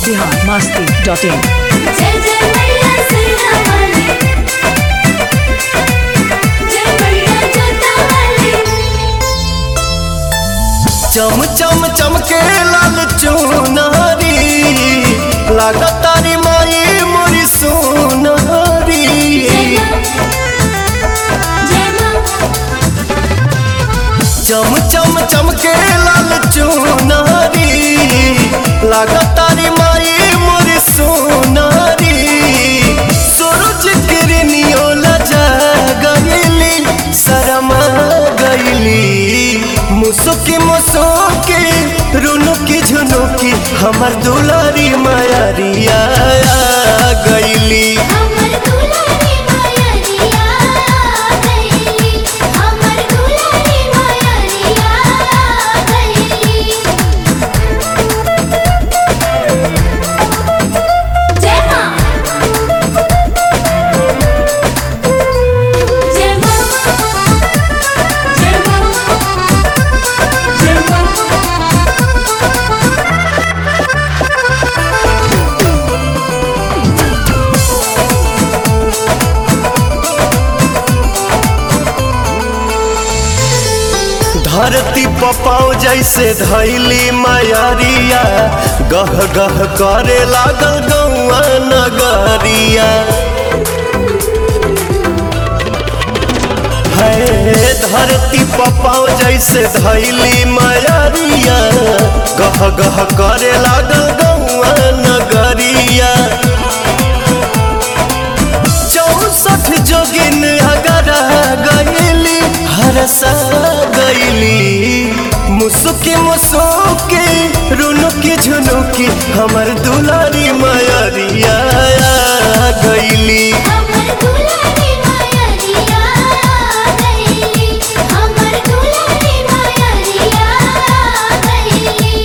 Bihar Masti dot in जय जय मैया सैया वाली जय मैया जोता वाली चम चम चमके लाल चुनारी लागत तारी माई मोरी सोनारी जय मां चम चम चमके लाल चुनारी लागत तारी माई मोरी सोनारी सूरज किरनियो लजा गईली शरमा गईली मुसुकी मुसुकी रुनुकी झुनुकी हमर दुलारी मायारिया गईली हमर दुलारी मायरिया गईली हमर दुलारी मायरिया गईली जय मां जय मां जय मां जय मां धरती पपाओ जैसे धैली मायारिया गह गह करे लागल गौआ नगरिया है धरती पपाओ जैसे धैली मायारिया गह गह करे लागल गौआ नगरिया चौसठ जोगिन अगर गईली हरसा गईली मुसुकी मुसुकी रुनुकी झुनुकी हमर दुलारी मायरिया गईली हमर दुलारी मायरिया गईली हमर दुलारी मायरिया गईली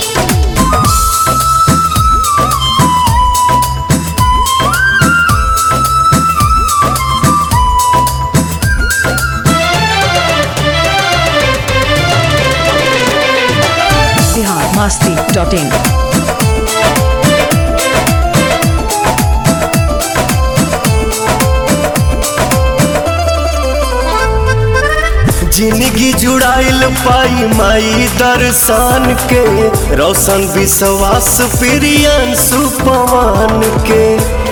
बिहार मस्ती डॉट इन जिंदगी जुड़ाइल पाई माई दर्शन के रोशन विश्वास प्रियन सुपवान के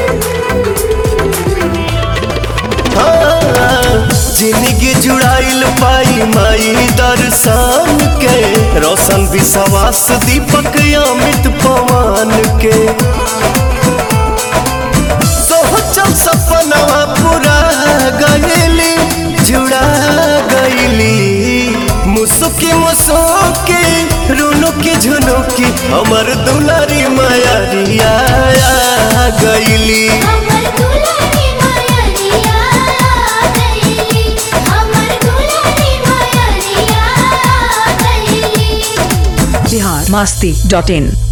हाँ, जिंदगी जुड़ाइल पाई माई दर्शन के रोशन विश्वास दीपक अमित पवन के सोचल सपनवा पूरा गईली जुड़ा गईली मुसुकी मुसुकी रुनुकी झुनुकी हमर दुलारी मायारिया गईली हमर दुलारी मायरिया गईली हमर दुलारी मायरिया गईली बिहार मस्ती डॉट इन